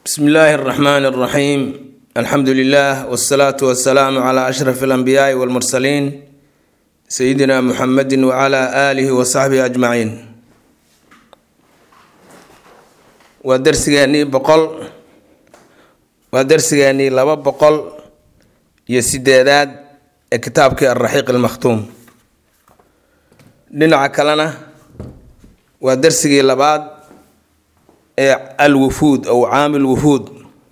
bsmi illaahi اraxmaan اraxiim alxamdu lilah wsalaatu wasalaamu cla ashraf alanbiyaai walmursaliin sayidina muxamedi wcla aalihi wasaxbihi ajmaciin waa darsigeenii boqol waa darsigeenii laba boqol iyo sideedaad ee kitaabkii alraxiiq almakhtuum dhinaca kalena waa darsigii labaad ee alwufuud ow caamil wufuud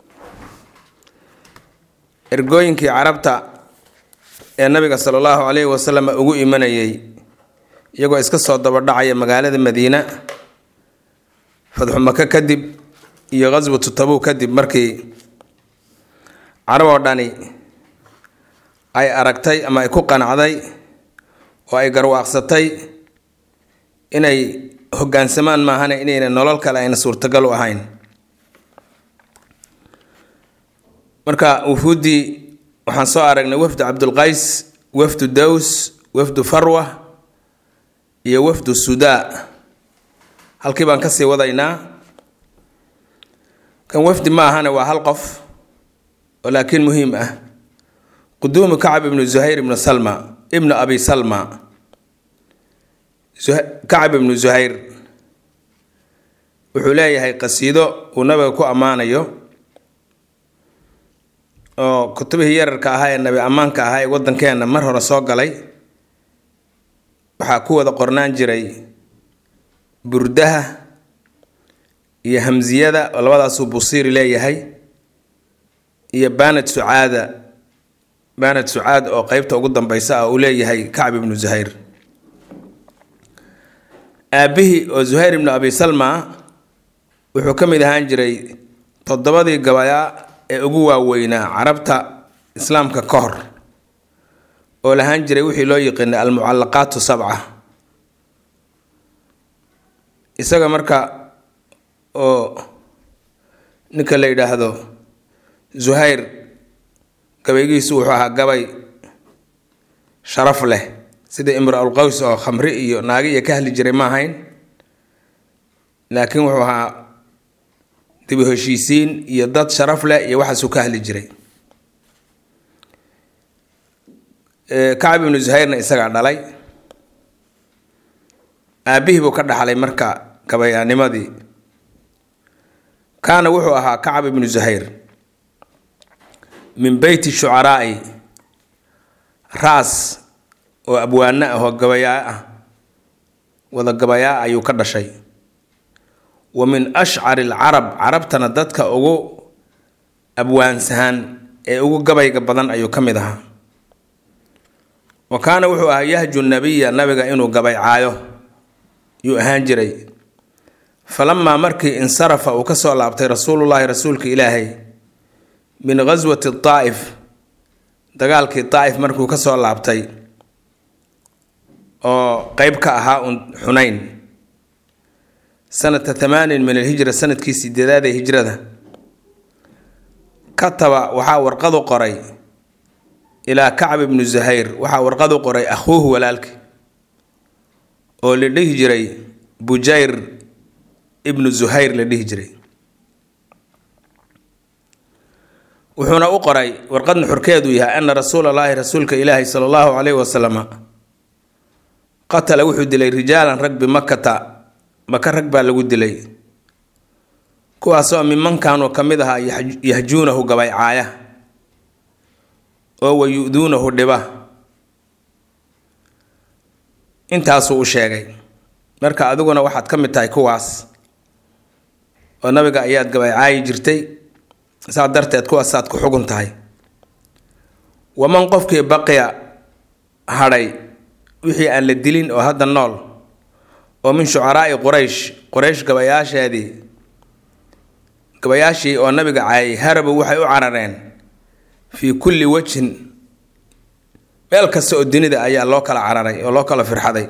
ergooyinkii carabta ee nabiga sala allahu calayhi wasalam ugu imanayay iyagoo iska soo dabadhacaya magaalada madiina fadxu maka kadib iyo qaswatu tabuuk kadib markii carab oo dhani ay aragtay ama ay ku qanacday oo ay garwaaqsatay inay hogaansamaan maahane inayna nolol kale ayna suurtagal u ahayn marka wufuuddii waxaan soo aragnay wafdu cabdulqays wafdu daws wafdu farwa iyo wafdu sudaa halkii baan kasii wadaynaa kan wafdi ma ahane waa hal qof oo laakiin muhiim ah quduumu kacab ibnu zuhayr ibnu salma ibnu abi salma kacab ibnu zuhayr wuxuu leeyahay qasiido uu nabiga ku ammaanayo oo kutubihii yararka ahaa ee nabi ammaanka ahaa ee waddankeenna mar hore soo galay waxaa ku wada qornaan jiray burdaha iyo hamsiyada oo labadaasuu busiiri leeyahay iyo baanad sucaada baanad sucaad oo qeybta ugu dambeysa ah uu leeyahay kacb ibnu zuhayr aabbihii oo zuhayr ibnu abi salma wuxuu ka mid ahaan jiray toddobadii gabayaa ee ugu waaweynaa carabta islaamka ka hor oo lahaan jiray wixii loo yiqiinay almucallaqaatu sabca isaga marka oo ninka la yidhaahdo zuhayr gabaygiisu wuxuu ahaa gabay sharaf leh sida imra-ul qaws oo khamri iyo naagi iyo ka hadli jiray ma ahayn laakiin wuxuu ahaa dibu heshiisiin iyo dad sharaf leh iyo waxaasuu ka hadli jiray kacab ibnu zuhayrna isagaa dhalay aabbihii buu ka dhaxlay marka gabayaanimadii kaana wuxuu ahaa kacab ibnu zuhayr min beyti shucaraa'i raas oo abwaano ah oo gabayaa ah wada gabayaa ayuu ka dhashay wa min ashcari alcarab carabtana dadka ugu abwaansahan ee ugu gabayga badan ayuu ka mid ahaa wa kaana wuxuu ahaa yahju nabiya nabiga inuu gabay caayo yuu ahaan jiray falamaa markii insarafa uu ka soo laabtay rasuulullaahi rasuulka ilaahay min ghaswati daa'if dagaalkii daa'if markuu ka soo laabtay oo qeyb ka ahaa un xunayn sanata thamaanin min alhijra sanadkii sideedaad ee hijrada kataba waxaa warqadu qoray ilaa kacb ibnu zuhayr waxaa warqadu qoray akhuuhu walaalki oo la dhihi jiray bujayr ibnu zuhayr la dhihi jiray wuxuuna u qoray warqadna xorkeedu yahay ana rasuula allaahi rasuulka ilaahi sala allahu caleyhi wasalama qatala wuxuu dilay rijaalan rag bimakata maka rag baa lagu dilay kuwaasoo mimankanuu ka mid ahaa yahjuunahu gabay caaya oo wayu-duunahu dhiba intaasuu u sheegay marka adiguna waxaad ka mid tahay kuwaas oo nabiga ayaad gabay caayi jirtay saa darteed kuwaasaad ku xugun tahay waman qofkii baqiya hadhay wixii aan la dilin oo hadda nool oo min shucaraa'i quraysh quraysh gabayaasheedii gabayaashii oo nabiga caayay harabu waxay u carareen fii kulli wejhin meel kasta oo dunida ayaa loo kala cararay oo loo kala firxaday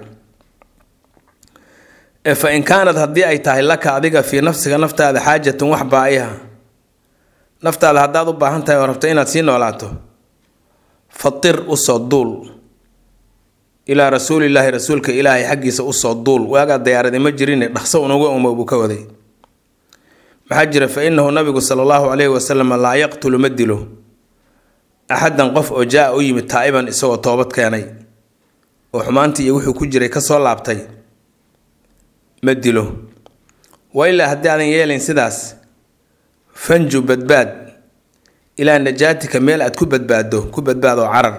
ee fa in kaanad haddii ay tahay laka adiga fii nafsiga naftaada xaajatun wax baa-iha naftaada haddaad u baahan tahay oo rabto inaad sii noolaato fatir usoo duul ilaa rasuulilaahi rasuulka ilaahay xaggiisa usoo duul waagaa dayaaradi ma jirine dhaqso unuga uma buu ka waday maxaa jira fa inahu nabigu sala allahu calayhi wasalam laa yaqtulu ma dilo axadan qof oo jaa-a u yimid taa'iban isagoo toobad keenay oo xumaantii iyo wuxuu ku jiray kasoo laabtay ma dilo wa ilaa haddii aadan yeelayn sidaas fanju badbaad ilaa najaatika meel aad ku badbaaddo ku badbaadoo carar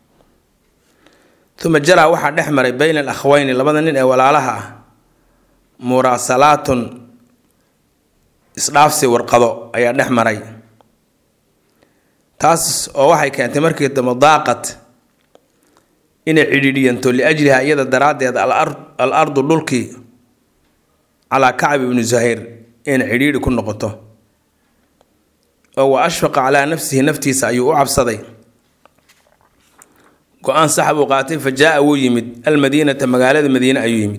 uma jaraa waxaa dhex maray bayna al akhweyni labada nin ee walaalaha ah muraasalaatun isdhaafsi warqado ayaa dhex maray taas oo waxay keentay markii dambe daaqad inay cidhiidhiyanto liajliha iyada daraaddeed al ardu dhulkii calaa kacb ibni zuhayr inay cidhiidhi ku noqoto oo wa ashfaqa calaa nafsihi naftiisa ayuu u cabsaday go-aan sax buu qaatay fa jaa-a wuu yimid almadiinata magaalada madiine ayuu yimid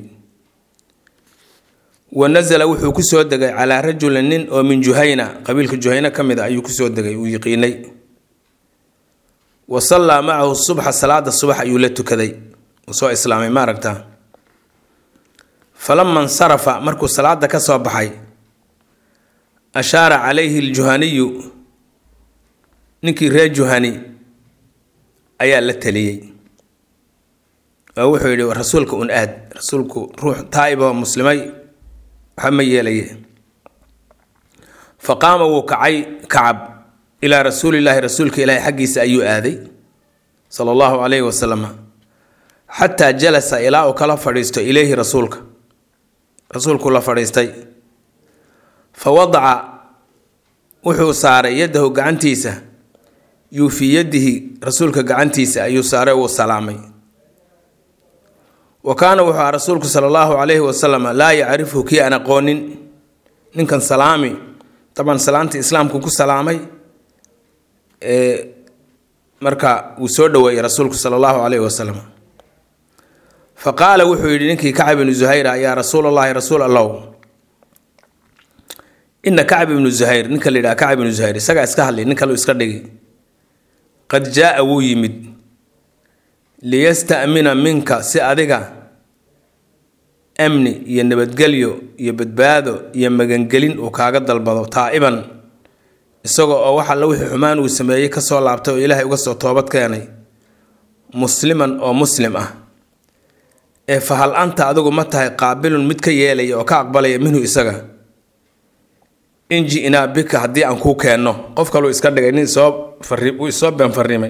wa nasala wuxuu kusoo degay calaa rajulin nin oo min juhayna qabiilka juhayna ka mid a ayuu kusoo degay uu yiqiinay wa sallaa macahu subxa salaada subax ayuu la tukaday uu soo islaamay ma aragtaa falama insarafa markuu salaada ka soo baxay ashaara calayhi aljuhaniyu ninkii reer juhani ayaa la taliyey oo wuxuu yidhi rasuulka un aad rasuulku ruux taa'iboo muslimay waxa ma yeelaye fa qaama wuu kacay kacab ilaa rasuulillaahi rasuulka ilaahi xaggiisa ayuu aaday sala allahu calayhi wasalam xataa jalasa ilaa uu kala fadhiisto ileyhi rasuulka rasuulku la fadhiistay fa wadaca wuxuu saaray yaddahu gacantiisa yuu fii yadihi rasuulka gacantiisa ayuu saaray uu salaamay wa kaana wuxuu aha rasuulku sala allahu calayhi wasalam laa yacrifhu kii aan aqoonin ninkan salaami taban salaamtii islaamku ku salaamay marka wuu soo dhoweeyey rasuulku sala allahu calayhi wasalam fa qaala wuxuu yidhi ninkii kacab ibnu zuhayra yaa rasuul allahi rasuul allow ina kacb ibnu zuhayr ninka la yidhaha kacb ibnu zuhayr isagaa iska hadlay nin kaleu iska dhigi qad jaa-a wuu yimid liyasta'mina minka si adiga amni iyo nabadgelyo iyo badbaado iyo magangelin uu kaaga dalbado taa'iban isagoo oo wax alla wixii xumaan uu sameeyey kasoo laabtay oo ilaahay uga soo toobad keenay musliman oo muslim ah ee fa hal anta adigu ma tahay qaabilun mid ka yeelaya oo ka aqbalaya minhu isaga in ji-naa bika haddii aan kuu keenno qof kaluu iska dhigay nin soo fari uu isoo been farrimay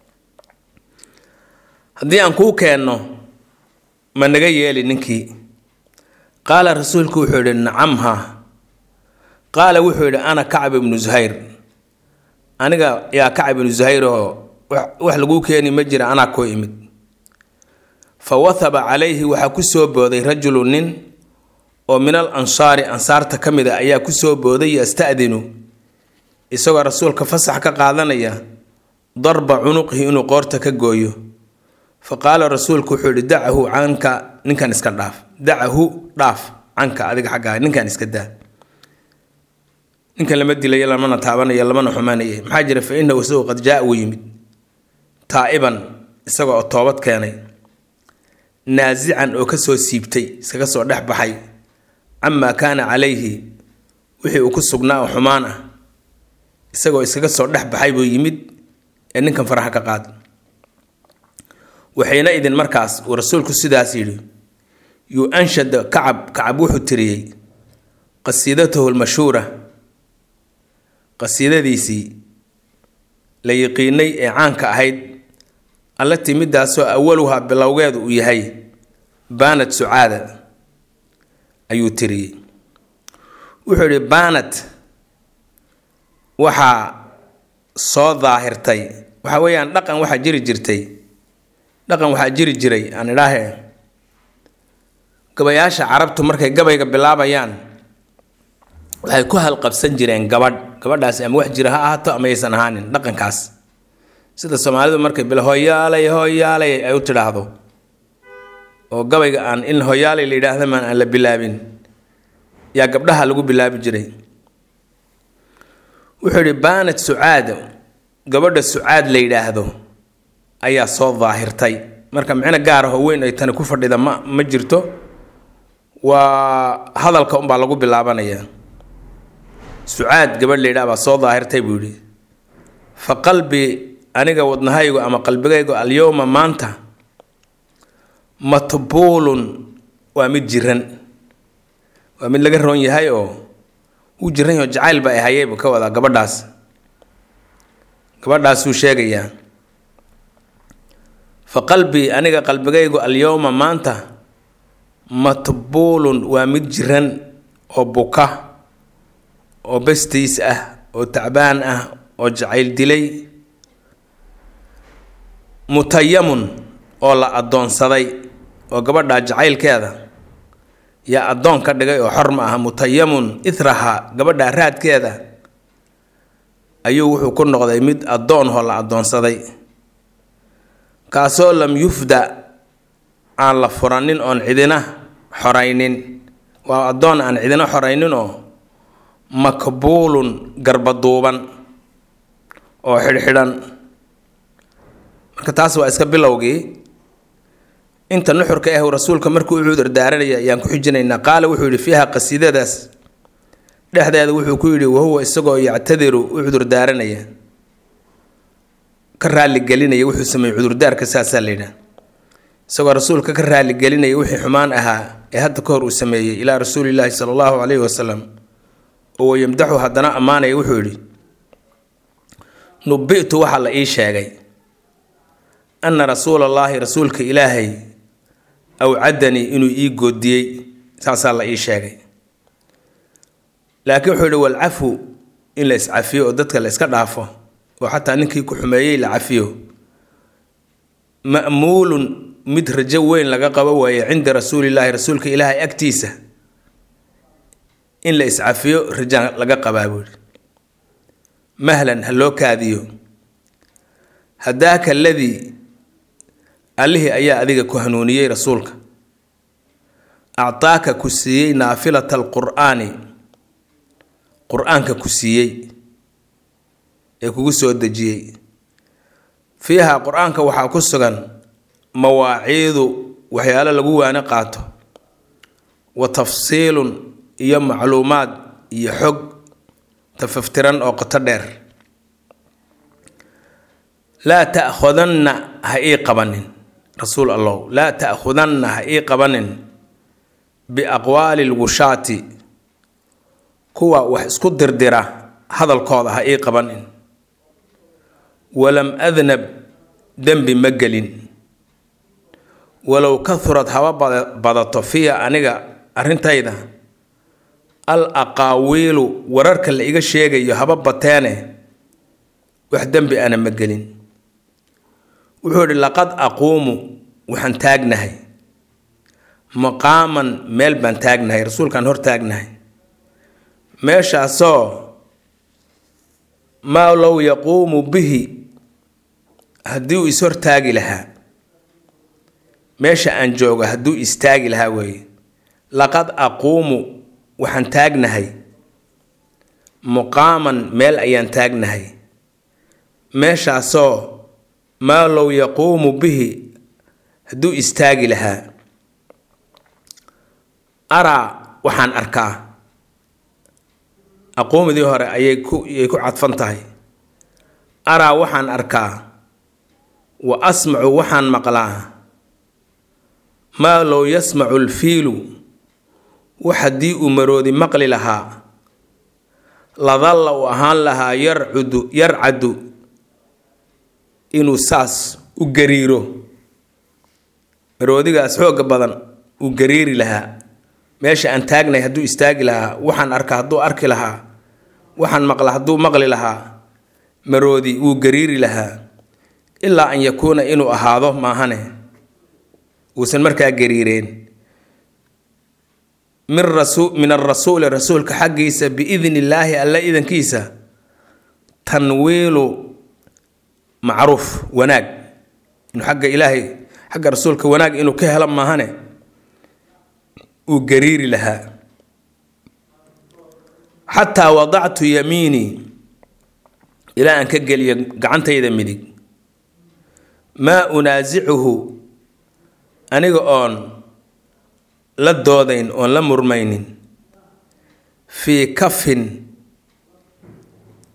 haddii aan kuu keenno ma naga yeeli ninkii qaala rasuulku wuxuu yidhi nacam ha qaala wuxuu yidhi ana kacb ibnu zuhayr aniga yaa kacb ibnu zuhayr oo wax laguu keeni ma jira anaa koo imid fa wathaba calayhi waxaa ku soo booday rajulu nin oo min al ansaari ansaarta ka mid a ayaa kusoo booday yasta'dinu isagoo rasuulka fasax ka qaadanaya darba cunuqihi inuu qoorta ka gooyo fa qaala rasuulku wuxuu yihi dacahu canka ninkan iska dhaaf dacahu dhaaf canka adiga xaggaaga ninkan iska daa ninkan lama dilayo lamana taabanayo lamana xumaanaye maxaa jira fa inahu isagu qad jaa wuu yimid taa'iban isaga oo toobad keenay naasican oo kasoo siibtay iskaga soo dhex baxay camaa kaana calayhi wixii uu ku sugnaa oo xumaan ah isagoo iskaga soo dhex baxay buu yimid ee ninkan faraha ka qaad waxayna idin markaas uu rasuulku sidaas yidhi yuu anshada kacab kacab wuxuu tiriyey qasiidatahu lmashhuura qasiidadiisii la yiqiinay ee caanka ahayd allatii midaasoo awaluhaa bilowgeedu uu yahay baanad sucaada ayuu tiriyey wuxuu yidhi baanad waxaa soo daahirtay waxa weeyaan dhaqan waxaa jiri jirtay dhaqan waxaa jiri jiray aan idhaahe gabayaasha carabtu markay gabayga bilaabayaan waxay ku halqabsan jireen gabadh gabadhaasi ama wax jira ha ahaato ama aysan ahaanin dhaqankaas sida soomaalidu markay bil hoyaalay hoyaalay ay u tidhaahdo oo gabayga aan in hoyaalay la yidhaahda maan aan la bilaabin yaa gabdhaha lagu bilaabi jiray wuxuu yidhi baanad sucaad gabadha sucaad la yidhaahdo ayaa soo daahirtay marka micno gaar ahoo weyn ay tani ku fadhida ma ma jirto waa hadalka unbaa lagu bilaabanayaa sucaad gabadh la yidhaha baa soo daahirtay buu yidhi fa qalbi aniga wadnahaygu ama qalbigaygu alyowma maanta matbuulun waa mid jiran waa mid laga roon yahay oo wuu jiran yaho jacayl ba ay hayay buu ka wadaa gabadhaas gabadhaasuu sheegayaa fa qalbii aniga qalbigaygu alyowma maanta matbuulun waa mid jiran oo buka oo bastiis ah oo tacbaan ah oo jacayl dilay mutayamun oo la addoonsaday oo gabadhaa jacaylkeeda yaa addoon ka dhigay oo xor ma aha mutayamun ithraha gabadhaa raadkeeda ayuu wuxuu ku noqday mid addoon hoo la addoonsaday kaasoo lam yufda aan la furanin oon cidina xoraynin waa addoon aan cidina xoraynin oo makbuulun garbaduuban oo xidhxidhan marka taas waa iska bilowgii inta nuxurka ah rasuulka markuu u cudur daaranaya ayaan ku xijinaynaa qaala wuxuu yidhi fiiha qasiidadaas dhexdeeda wuxuu ku yidhi wahuwa isagoo yactadiru u cudur daaranaya ka raaligelinaya wuxuu sameeyey cudurdaarka saasaa la yidhaha isagoo rasuulka ka raaligelinaya wixii xumaan ahaa ee hadda ka hor uu sameeyey ilaa rasuulilaahi sala allahu calayhi wasalam oo wayamdaxu haddana ammaanaya wuxuu yidhi nubi'tu waxaa la ii sheegay anna rasuula allaahi rasuulka ilaahay awcadanii inuu ii goodiyey saasaa la ii sheegay laakiin wuxuu yihi walcafu in la iscafiyo oo dadka la iska dhaafo oo xataa ninkii ku xumeeyey la cafiyo ma'muulun mid rajo weyn laga qabo waaye cinda rasuulillaahi rasuulka ilaahay agtiisa in la iscafiyo rajaan laga qabaa buuhi mahlan ha loo kaadiyo hadaaka aladii allihii ayaa adiga ku hanuuniyey rasuulka actaaka ku siiyey naafilata alqur'aani qur-aanka ku siiyey ee kugu soo dejiyey fiiha qur-aanka waxaa ku sugan mawaaciidu waxyaalo lagu waani qaato wa tafsiilun iyo macluumaad iyo xog tafaftiran oo qoto dheer laa ta'khudanna ha ii qabanin rasuul allow laa ta'khudanna ha ii qabanin biaqwaali lwushaati kuwa wax isku dirdira hadalkooda ha ii qabanin walam adnab dembi ma gelin walow kahurad haba badato fiya aniga arrintayda al aqaawiilu wararka la iga sheegayo haba bateene wax dembi ana ma gelin wuxuu idhi laqad aquumu waxaan taagnahay maqaaman meel baan taagnahay rasuulkaan hor taagnahay meeshaasoo maa low yaquumu bihi haddii uu is hortaagi lahaa meesha aan joogo hadduu istaagi lahaa weeye laqad aquumu waxaan taagnahay muqaaman meel ayaan taagnahay meeshaasoo maa low yaquumu bihi hadduu istaagi lahaa araa waxaan arkaa aquumidii hore ayay ku ayay ku cadfan tahay araa waxaan arkaa wa asmacu waxaan maqlaa maa low yasmacu alfiilu wax haddii uu maroodi maqli lahaa ladalla uu ahaan lahaa yarcudu yarcadu inuu saas u gariiro maroodigaas xooga badan uu gariiri lahaa meesha aan taagnay hadduu istaagi lahaa waxaan arka hadduu arki lahaa waxaan maqla hadduu maqli lahaa maroodi wuu gariiri lahaa ilaa an yakuuna inuu ahaado maahane uusan markaa gariireen min rasu min arasuuli rasuulka xaggiisa biidni illaahi alla idankiisa tanwiilu macruuf wanaag inuu xagga ilaahay xagga rasuulka wanaag inuu ka helo maahane uu gariiri lahaa xataa wadactu yamiinii ilaa aan ka geliyo gacantayda midig maa unaasicuhu aniga oon la doodayn oon la murmaynin fii kafin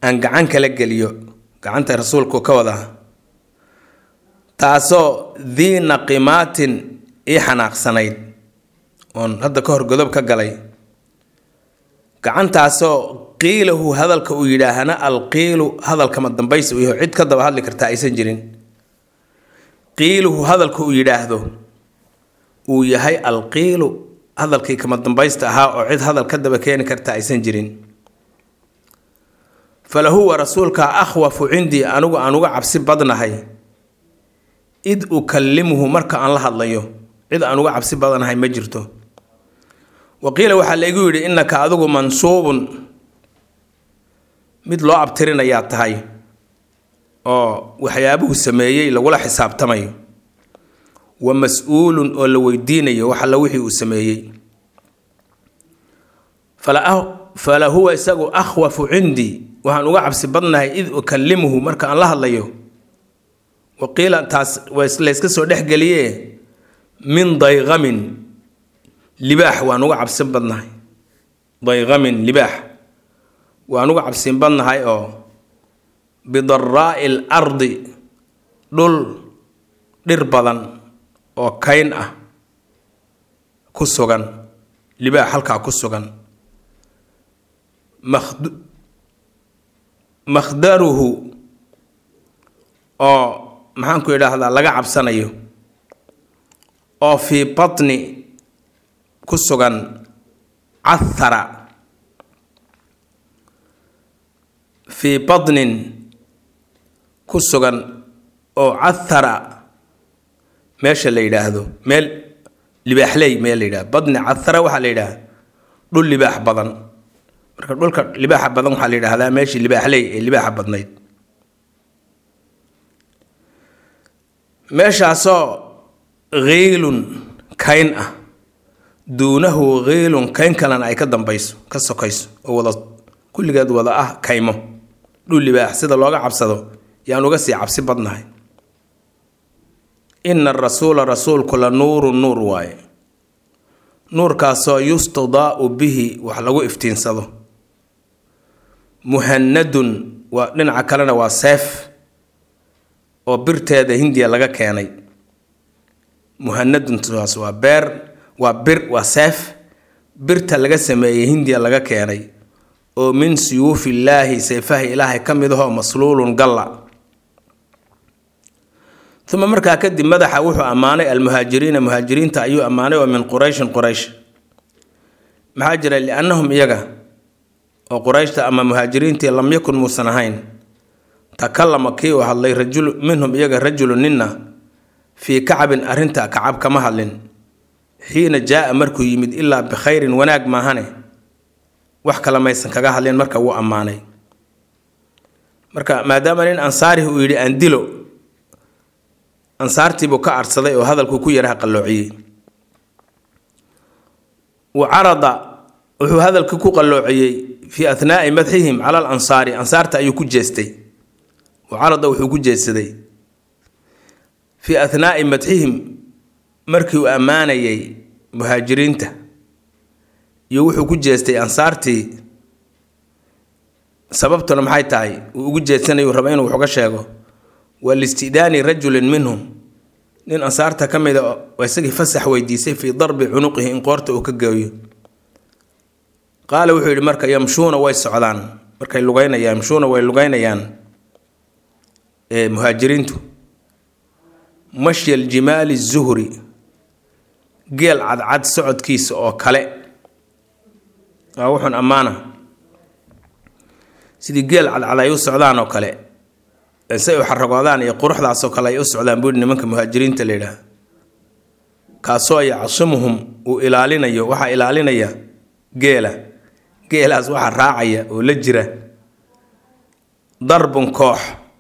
aan gacan kala geliyo gacanta rasuulku ka wadaa taasoo dii naqimaatin ii xanaaqsanayd oon hadda ka hor godob ka galay gacantaasoo qiilahu hadalka uu yidhaahana alqiilu hadalkama dambaysi uu yaho cid ka daba hadli kartaa aysan jirin qiiluhu hadalka uu yidhaahdo uu yahay alqiilu hadalkii kama dambaysta ahaa oo cid hadal ka daba keeni karta aysan jirin falahuwa rasuulka akhwafu cindii anigu aan uga cabsi badnahay id ukallimuhu marka aan la hadlayo cid aan uga cabsi badanahay ma jirto wa qiila waxaa laygu yidhi innaka adigu mansuubun mid loo abtirinayaa tahay oo waxyaabuhu sameeyey lagula xisaabtamayo wa mas-uulun oo la weydiinayo wax alla wixii uu sameeyey fala huwa isagu akhwafu cindii waxaan uga cabsi badnahay id ukallimuhu marka aan la hadlayo wa qiila taas layska soo dhexgeliye min dayqamin libaax waan uga cabsin badnahay dayqamin libaax waan uga cabsin badnahay oo bidaraa'i l ardi dhul dhir badan oo kayn ah ku sugan libaax halkaa ku sugan makhd makhdaruhu oo maxaanku idhaahdaa laga cabsanayo oo fii batni ku sugan cathara fii batnin ku sugan oo cathara meesha la yidhaahdo meel libaaxley meel la yidhahdo badni cathara waxaa la yidhaha dhul libaax badan marka dhulka libaaxa badan waxaa la yidhaahdaa meeshii libaaxley ee libaaxa badnayd meeshaasoo kiilun kayn ah duunahu kiilun kayn kalena ay ka dambayso ka sokayso oo wada kulligeed wada ah kaymo dhul libaax sida looga cabsado yaan uga sii cabsi badnahay ina arasuula rasuulku la nuurun nuur waaye nuurkaasoo yustadaau bihi wax lagu iftiinsado muhanadun waa dhinaca kalena waa seef oo birteeda hindiya laga keenay muhanaduntaas waa beer waa bir waa seef birta laga sameeyey hindiya laga keenay oo min suyuufillaahi seefaha ilaahay ka mid ahoo masluulun galla uma markaa kadib madaxa wuxuu ammaanay almuhaajiriina muhaajiriinta ayuu ammaanay oo min qurayshin quraysh maxaa jira liannahum iyaga oo qurayshta ama muhaajiriintii lam yakun muusan ahayn takallama kii uu hadlay rajulu minhum iyaga rajulu ninna fii kacbin arrinta kacab kama hadlin xiina jaa-a markuu yimid ilaa bikhayrin wanaag maahane wax kale maysan kaga hadlin marka wuu ammaanay marka maadaama nin ansaarih uu yidhi aan dilo ansaartiibuu ka arsaday oo hadalkuu ku yaraha qalloociyey wa carada wuxuu hadalka ku qalloociyey fii athnaa'i madxihim cala al ansaari ansaarta ayuu ku jeestay wa carada wuxuu ku jeedsaday fii athnaa'i madxihim markii uu ammaanayay muhaajiriinta iyo wuxuu ku jeestay ansaartii sababtuna maxay tahay uu ugu jeedsanayuu raba inuu wax uga sheego waa listidaani rajulin minhum nin ansaarta ka mida oo isagii fasax weydiisay fii darbi cunuqihi in qoorta uu ka geeyo qaala wuxuu yidhi marka yamshuuna way socdaan markay lugeynayaan yamshuuna way lugeynayaan muhaajiriintu mashya aljimaali zuhri geel cadcad socodkiisa oo kale waa wuxuun ammaana sidii geel cadcad ay u socdaan oo kale say u xaragoodaan iyo quruxdaasoo kale ay u socdaan buuhi nimanka muhaajiriinta la yidhaah kaasoo yacsimuhum uu ilaalinayo waxaa ilaalinaya geela geelaas waxaa raacaya oo la jira darbun koox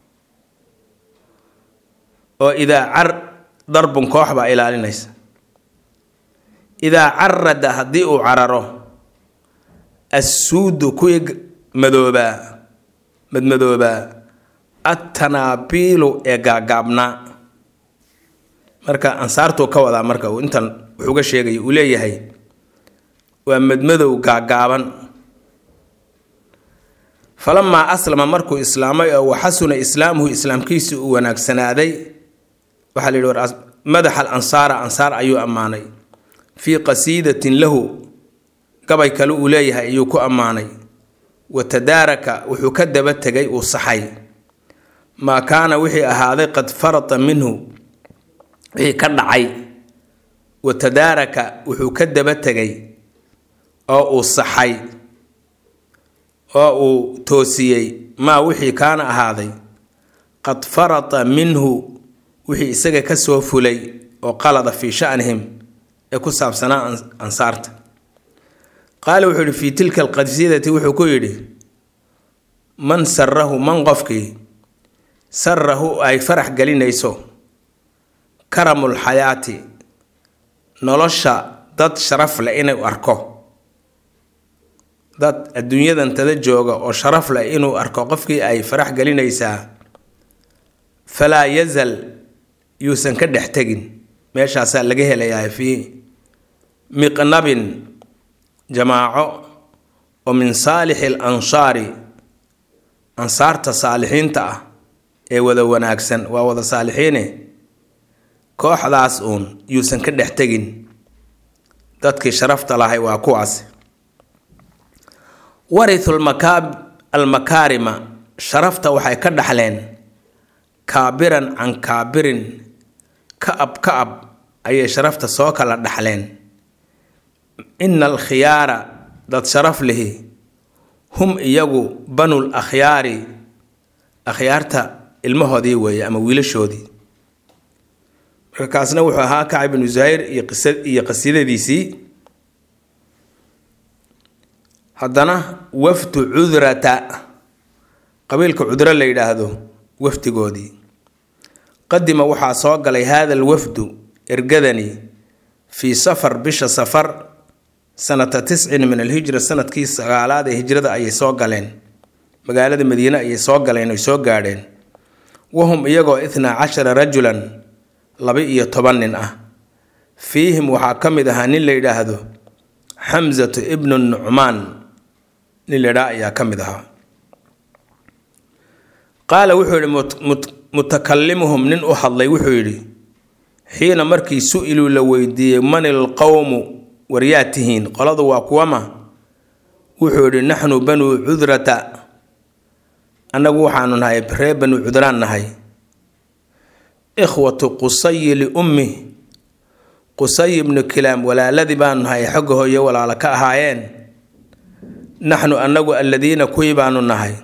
oo idaa car darbun koox baa ilaalinaysa idaa carada haddii uu cararo assuudu kuwii madoobaa madmadoobaa attanaabiilu ee gaagaabnaa marka ansaartuu ka wadaa marka uu intan wuxuuga sheegaya uu leeyahay waa madmadow gaagaaban falamaa aslama markuu islaamay oo waxasuna islaamuhu islaamkiisi uu wanaagsanaaday waxaa la yidhi war madaxa al ansaara ansaar ayuu ammaanay fii qasiidatin lahu gabay kale uu leeyahay ayuu ku ammaanay wa tadaaraka wuxuu ka daba tegay uu saxay maa kaana wixii ahaaday qad farata minhu wixii ka dhacay wa tadaaraka wuxuu ka daba tegay oo uu saxay oo uu toosiyey maa wixii kaana ahaaday qad farata minhu wixii isaga ka soo fulay oo qalada fii shanihim ee ku saabsanaa ansaarta qaala wuxuu yidhi fii tilka alqasiidati wuxuu ku yidhi man sarahu man qofkii sarahu ay farax gelinayso karamul xayaati nolosha dad sharaf leh inuu arko dad adduunyadan tada jooga oo sharaf leh inuu arko qofkii ay farax gelinaysaa falaa yazal yuusan ka dhex tegin meeshaasaa laga helayaa fii miqnabin jamaaco oo min saalixi al ansaari ansaarta saalixiinta ah ee wada wanaagsan waa wada saalixiine kooxdaas uun yuusan ka dhex tegin dadkii sharafta lahay waa kuwaas waritu almakaarima sharafta waxay ka dhaxleen kaabiran can kaabirin ka-ab ka-ab ayay sharafta soo kala dhaxleen ina alkhiyaara dad sharaf lihi hum iyagu banul akhyaari akhyaarta ilmahoodii weeye ama wiilashoodii marka kaasna wuxuu ahaa kacab binu zuhayr iyo qisa iyo qasiidadiisii haddana wafdu cudrata qabiilka cudro la yidhaahdo wafdigoodii qadima waxaa soo galay haada alwafdu ergadani fii safar bisha safar sanata tiscin min alhijra sanadkii sagaalaad ee hijrada ayay soo galeen magaalada madiine ayay soo galeen oy soo gaadheen wahum iyagoo itnaa cashara rajulan laba-iyo toban nin ah fiihim waxaa ka mid ahaa nin la yidhaahdo xamsatu ibnu nucmaan nin la yidhaha ayaa ka mid ahaa qaala wuxuu yidhi mutakalimuhum nin u hadlay wuxuu yidhi xiina markii su-iluu la weydiiyey man ilqowmu waryaa tihiin qoladu waa kuwama wuxuu yidhi naxnu banuu cudrata annagu waxaanu nahay ree banuu cudraan nahay ikhwatu qusayi liummi qusay ibnu kilaam walaaladii baanu nahay xogga hooye walaalo ka ahaayeen naxnu annagu alladiina kuwii baanu nahay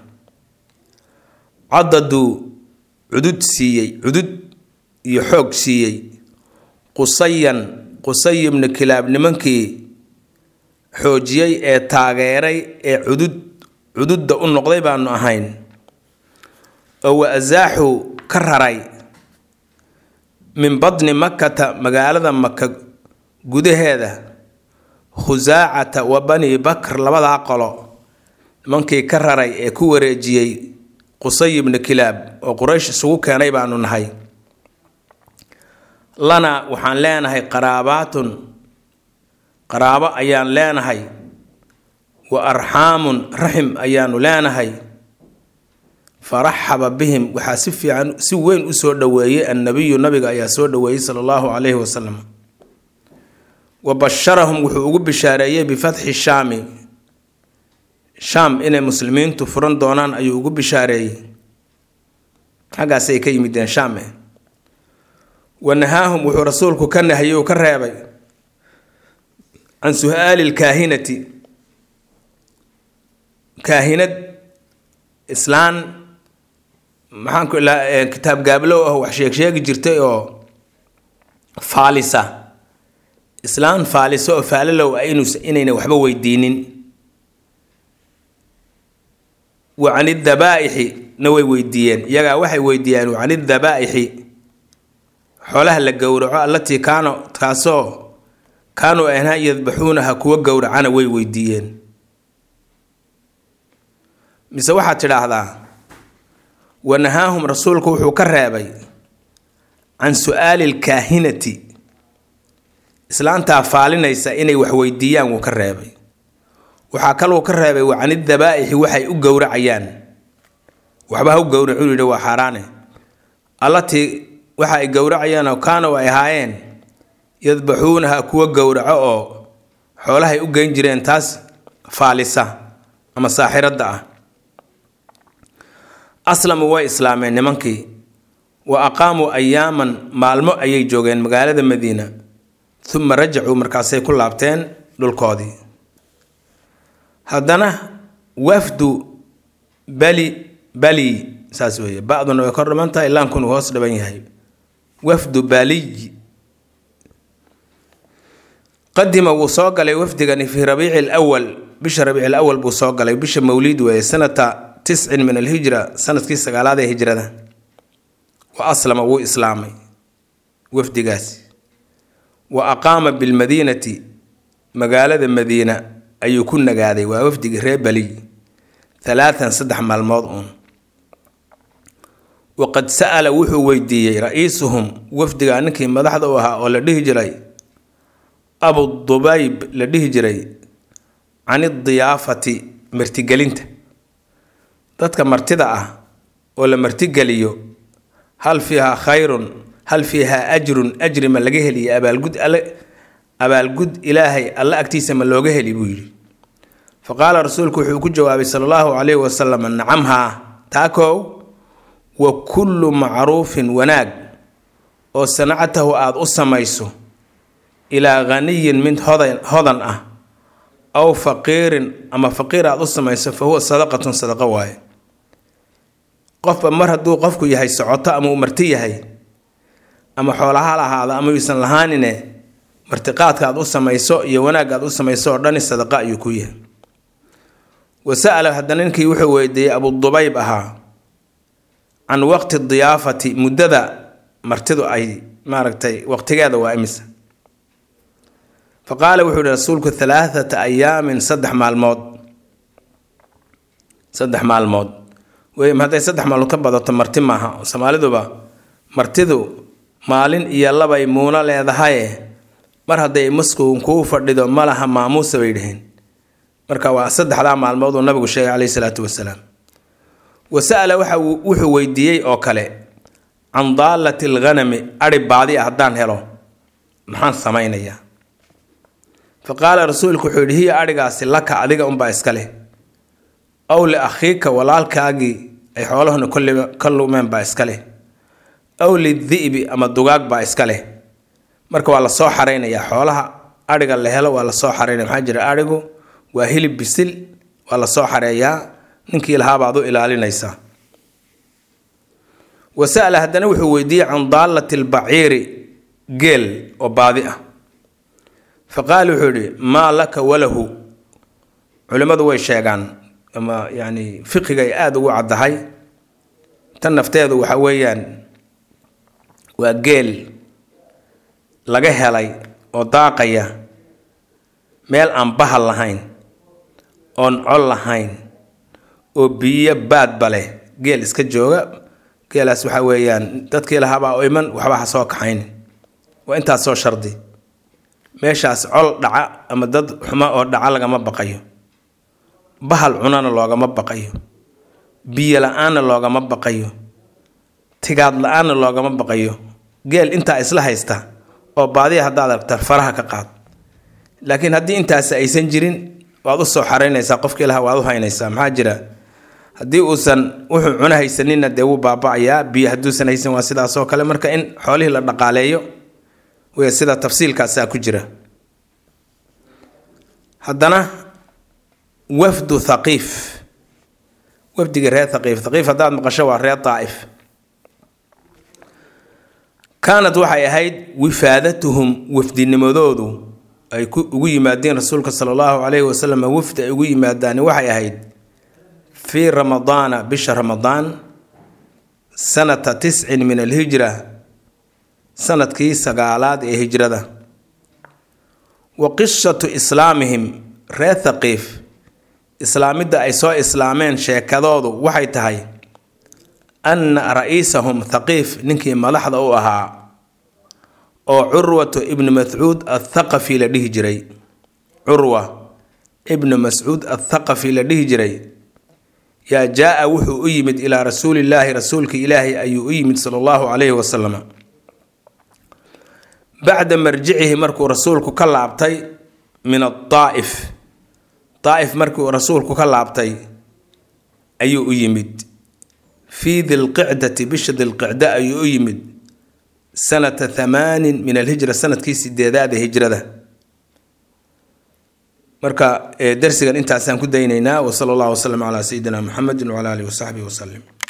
cadaduu cudud siiyey cudud iyo xoog siiyey qusayan qusay ibnu kilaab nimankii xoojiyey ee taageeray ee cudud cududda u noqday baanu ahayn oo wa asaaxuu ka raray min badni makkata magaalada maka gudaheeda khusaacata wa bani bakr labadaa qolo nimankii ka raray ee ku wareejiyey qusay ibnu kilaab oo quraysh isugu keenay baanu nahay lana waxaan leenahay qaraabaatun qaraabo ayaan leenahay wa arxaamun raxim ayaanu leenahay faraxaba bihim waxaa si fiican si weyn usoo dhoweeyey annabiyu nabiga ayaa soo dhoweeyey sala allahu calayhi wasalam wa basharahum wuxuu ugu bishaareeyey bifatxi shaami shaam inay muslimiintu furan doonaan ayuu ugu bishaareeyey xaggaasay ka yimideen shaame wa nahaahum wuxuu rasuulku ka nahiyey uu ka reebay can su-aali lkaahinati kaahinad islaan maxaanku ilaa kitaab gaablow ah wax sheeg sheegi jirtay oo faalisa islaan faaliso oo faalalow ah inu inayna waxba weydiinin wa can idabaaixi na way weydiiyeen iyagaa waxay weydiiyeen wa can idabaaixi xoolaha la gowraco allatii kaano kaasoo kaanuu ahnaa yadbaxuunaha kuwa gowracana way weydiiyeen mise waxaad tidhaahdaa wanahaahum rasuulku wuxuu ka reebay can su-aali lkaahinati islaantaa faalinaysa inay wax weydiiyaan wuu ka reebay waxaa kaluu ka reebay wa canidabaaixi waxay u gowracayaan waxba ha u gowracu yidhi waa xaaraane allatii waxa ay gowracayaanoo kaanow ay ahaayeen yadbaxuunaha kuwa gowraco oo xoolahay u geyn jireen taas faalisa ama saaxiradda ah aslamu way islaameen nimankii wa aqaamuu ayaaman maalmo ayay joogeen magaalada madiina uma rajacuu markaasay ku laabteen dhulkoodii haddana wafdu bali bali saas weeye ba-duna way kor dhiman tahay laankunu hoos dhiban yahay wafdu baliy qadima wuu soo galay wafdigani fii rabiici lwal bisha rabiici lawal buu soo galay bisha mawliid weeye sanata tiscin min alhijra sanadkii sagaalaad ee hijrada wa aslama wuu islaamay wafdigaasi wa aqaama bilmadiinati magaalada madiina ayuu ku nagaaday waa wafdigii reer baliy halaatan saddex maalmood uun waqad sa'ala wuxuu weydiiyey ra-iisuhum wafdiga ninkii madaxda u ahaa oo la dhihi jiray abudubayb la dhihi jiray can idiyaafati martigelinta dadka martida ah oo la martigeliyo hal fiihaa khayrun hal fiihaa ajrun ajri ma laga heliya abaalgud alle abaalgud ilaahay alle agtiisa ma looga heli buu yidhi fa qaala rasuulku wuxuu ku jawaabay sala allahu calayhi wasalam nacamhaa taakow wa kullu macruufin wanaag oo sanacatahu aada u samayso ilaa khaniyin mid hodan hodan ah aw faqiirin ama faqiir aada u samayso fa huwa sadaqatun sadaqo waaye qofba mar hadduu qofku yahay socoto ama uu marti yahay ama xoolaha lahaada ama yuusan lahaanine martiqaadka aad u samayso iyo wanaagga aad u samayso oo dhani sadaqa ayuu ku yahay wa sa'ala haddana ninkii wuxuu weydiiyey abudubayb ahaa can waqti diyaafati muddada martidu ay maaragtay waqtigeeda waa imisa fa qaala wuxuu yihi rasuulku halaathata ayaamin saddex maalmood saddex maalmood wey hadday saddex maalmood ka badato marti maaha soomaaliduba martidu maalin iyo labay muuno leedahaye mar hadday maskuun kuu fadhido malaha maamuusa bay dhaheen marka waa saddexdaa maalmood uu nabigu sheegay caleyhi salaatu wasalaam wa sa'ala waxa wuxuu weydiiyey oo kale can daallati alghanami adhi baadi ah haddaan helo maxaan samaynayaa fa qaala rasuulku wuxuu yidhi hiya adhigaasi laka adiga unbaa iska leh ow liakhiika walaalkaagii ay xoolahuna ka lumeen baa iska leh ow lidi'bi ama dugaag baa iska leh marka waa la soo xaraynayaa xoolaha adhiga la helo waa la soo xaraynaya maxaa jira adhigu waa hilib bisil waa la soo xareeyaa ninkii lahaabaad u ilaalinaysaa wa sa'ala haddana wuxuu weydiiyey can daallati albaciiri geel oo baadi ah fa qaala wuxuu yidhi maa laka walahu culimmadu way sheegaan ama yacni fiqigay aada ugu caddahay tan nafteedu waxa weeyaan waa geel laga helay oo daaqaya meel aan bahal lahayn oon col lahayn oo biyo baadba leh geel iska jooga geelaas waxa weeyaan dadkii lahaabaa oo iman waxba ha soo kaxayn waa intaas soo shardi meeshaas col dhaca ama dad xuma oo dhaca lagama baqayo bahal cunana loogama baqayo biyo la-aanna loogama baqayo tigaad la-aanna loogama baqayo geel intaa isla haysta oo baadiya haddaad aragta faraha ka qaad laakiin haddii intaasi aysan jirin waad u soo xaraynaysaa qofkii laha waad u haynaysaa maxaa jira haddii uusan wuxuu cuno haysanina dee wuu baaba-ayaa biyo hadduusan haysan waa sidaasoo kale marka in xoolihii la dhaqaaleeyo wey sida tafsiilkaasaa ku jira haddana wafdu thaqiif wafdigii reer thaqiif thaqiif haddaad maqasho waa reer daa'if kaanad waxay ahayd wifaadatuhum wafdinimadoodu ay ugu yimaadeen rasuulka sala allahu calayhi wasalam wafdi ay ugu yimaadaani waxay ahayd fii ramadaana bisha ramadaan sanata tiscin min alhijra sanadkii sagaalaad ee hijrada wa qishatu islaamihim reer thaqiif islaamidda ay soo islaameen sheekadoodu waxay tahay anna ra-iisahum thaqiif ninkii madaxda u ahaa oo curwatu ibnu mascuud athaqafi la dhihi jiray curwa ibnu mascuud athaqafi la dhihi jiray yaa jaa-a wuxuu u yimid ilaa rasuulillaahi rasuulka ilaahi ayuu u yimid sala allahu calayhi wasalam bacda marjicihi markuu rasuulku ka laabtay min adaa'if daa'if markuu rasuulku ka laabtay ayuu u yimid fii dilqicdati bisha dilqicda ayuu u yimid sanata thamaanin min alhijra sanadkii sideedaada hijrada marka darsigan intaasaan ku daynaynaa wasala allahu wasalam calaa sayidina muxamedin wcala alihi wasaxbihi wasalim